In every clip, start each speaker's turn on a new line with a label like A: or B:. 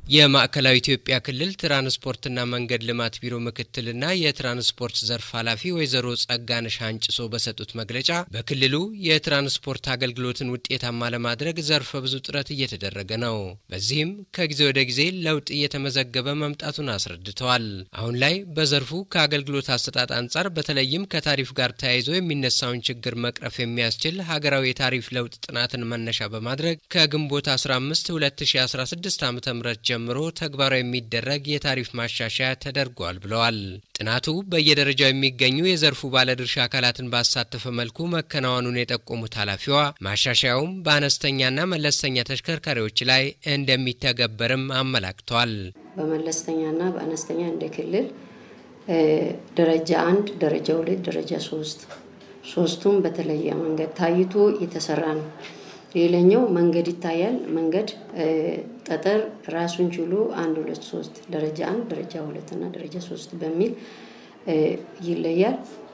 A: የማዕከላዊ ኢትዮጵያ ክልል ትራንስፖርትና መንገድ ልማት ቢሮ ምክትልና የትራንስፖርት ዘርፍ ኃላፊ ወይዘሮ ጸጋነሽ አንጭሶ በሰጡት መግለጫ በክልሉ የትራንስፖርት አገልግሎትን ውጤታማ ለማድረግ ዘርፈ ብዙ ጥረት እየተደረገ ነው። በዚህም ከጊዜ ወደ ጊዜ ለውጥ እየተመዘገበ መምጣቱን አስረድተዋል። አሁን ላይ በዘርፉ ከአገልግሎት አሰጣጥ አንጻር በተለይም ከታሪፍ ጋር ተያይዞ የሚነሳውን ችግር መቅረፍ የሚያስችል ሀገራዊ የታሪፍ ለውጥ ጥናትን መነሻ በማድረግ ከግንቦት 15 2016 ዓ ም ጀምሮ ተግባራዊ የሚደረግ የታሪፍ ማሻሻያ ተደርጓል ብለዋል። ጥናቱ በየደረጃው የሚገኙ የዘርፉ ባለድርሻ አካላትን ባሳተፈ መልኩ መከናወኑን የጠቆሙት ኃላፊዋ ማሻሻያውም በአነስተኛና መለስተኛ ተሽከርካሪዎች ላይ እንደሚተገበርም አመላክተዋል።
B: በመለስተኛና በአነስተኛ እንደ ክልል ደረጃ አንድ፣ ደረጃ ሁለት፣ ደረጃ ሶስት ሶስቱም በተለየ መንገድ ታይቶ የተሰራ ነው። ሌላኛው መንገድ ይታያል። መንገድ ጠጠር ራሱን ችሎ አንድ ሁለት ሶስት ደረጃ አንድ ደረጃ ሁለት እና ደረጃ ሶስት በሚል ይለያል።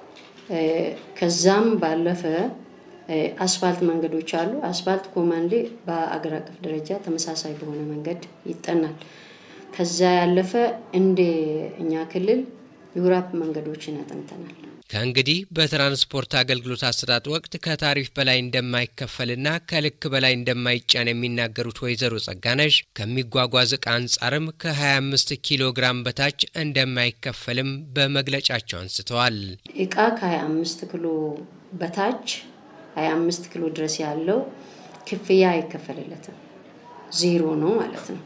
B: ከዛም ባለፈ አስፋልት መንገዶች አሉ። አስፋልት ኮማንዴ በአገር አቀፍ ደረጃ ተመሳሳይ በሆነ መንገድ ይጠናል። ከዛ ያለፈ እንደ እኛ ክልል ዩራፕ መንገዶችን ያጠንተናል።
A: ከእንግዲህ በትራንስፖርት አገልግሎት አሰጣጥ ወቅት ከታሪፍ በላይ እንደማይከፈልና ከልክ በላይ እንደማይጫን የሚናገሩት ወይዘሮ ጸጋነሽ ከሚጓጓዝ እቃ አንጻርም ከ25 ኪሎ ግራም በታች እንደማይከፈልም በመግለጫቸው አንስተዋል።
B: እቃ ከ25 ኪሎ በታች 25 ኪሎ ድረስ ያለው ክፍያ አይከፈልለትም፣ ዜሮ ነው ማለት ነው።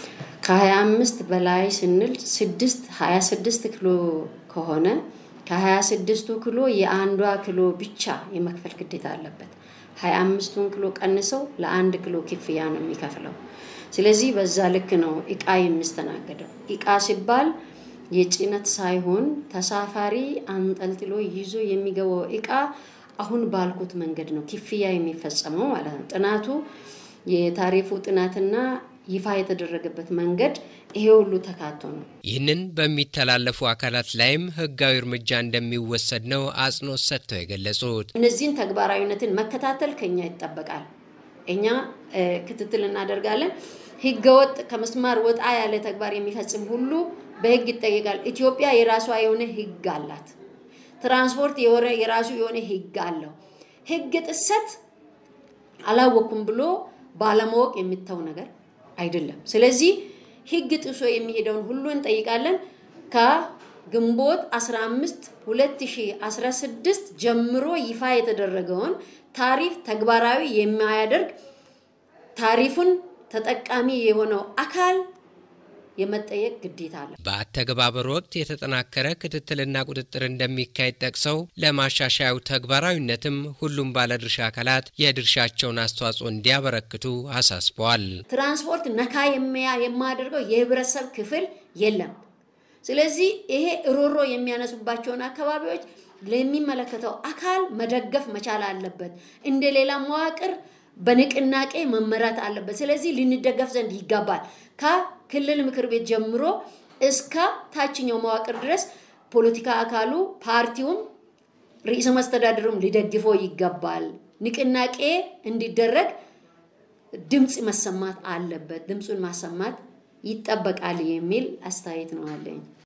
B: ከ25 በላይ ስንል 6 26 ኪሎ ከሆነ ከ26ቱ ኪሎ የአንዷ ኪሎ ብቻ የመክፈል ግዴታ አለበት። 25ቱን ኪሎ ቀንሰው ለአንድ ኪሎ ክፍያ ነው የሚከፍለው። ስለዚህ በዛ ልክ ነው እቃ የሚስተናገደው። እቃ ሲባል የጭነት ሳይሆን ተሳፋሪ አንጠልጥሎ ይዞ የሚገባው እቃ አሁን ባልኩት መንገድ ነው ክፍያ የሚፈጸመው ማለት ነው። ጥናቱ የታሪፉ ጥናትና ይፋ የተደረገበት መንገድ ይሄ ሁሉ ተካቶ ነው።
A: ይህንን በሚተላለፉ አካላት ላይም ሕጋዊ እርምጃ እንደሚወሰድ ነው አጽንኦት ሰጥተው የገለጹት።
B: እነዚህን ተግባራዊነትን መከታተል ከኛ ይጠበቃል። እኛ ክትትል እናደርጋለን። ሕገወጥ ከመስማር ወጣ ያለ ተግባር የሚፈጽም ሁሉ በሕግ ይጠየቃል። ኢትዮጵያ የራሷ የሆነ ሕግ አላት። ትራንስፖርት የራሱ የሆነ ሕግ አለው። ሕግ ጥሰት አላወኩም ብሎ ባለማወቅ የሚተው ነገር አይደለም። ስለዚህ ህግ ጥሶ የሚሄደውን ሁሉ እንጠይቃለን። ከግንቦት 15 2016 ጀምሮ ይፋ የተደረገውን ታሪፍ ተግባራዊ የማያደርግ ታሪፉን ተጠቃሚ የሆነው አካል የመጠየቅ ግዴታ አለ።
A: በአተገባበር ወቅት የተጠናከረ ክትትልና ቁጥጥር እንደሚካሄድ ጠቅሰው ለማሻሻያው ተግባራዊነትም ሁሉም ባለድርሻ አካላት የድርሻቸውን አስተዋጽኦ እንዲያበረክቱ አሳስበዋል።
B: ትራንስፖርት ነካ የማያደርገው የህብረተሰብ ክፍል የለም። ስለዚህ ይሄ እሮሮ የሚያነሱባቸውን አካባቢዎች ለሚመለከተው አካል መደገፍ መቻል አለበት። እንደ ሌላ መዋቅር በንቅናቄ መመራት አለበት። ስለዚህ ልንደገፍ ዘንድ ይገባል። ከክልል ምክር ቤት ጀምሮ እስከ ታችኛው መዋቅር ድረስ ፖለቲካ አካሉ ፓርቲውም ርዕሰ መስተዳድሩም ሊደግፈው ይገባል። ንቅናቄ እንዲደረግ ድምፅ መሰማት አለበት። ድምፁን ማሰማት ይጠበቃል የሚል አስተያየት ነው አለኝ።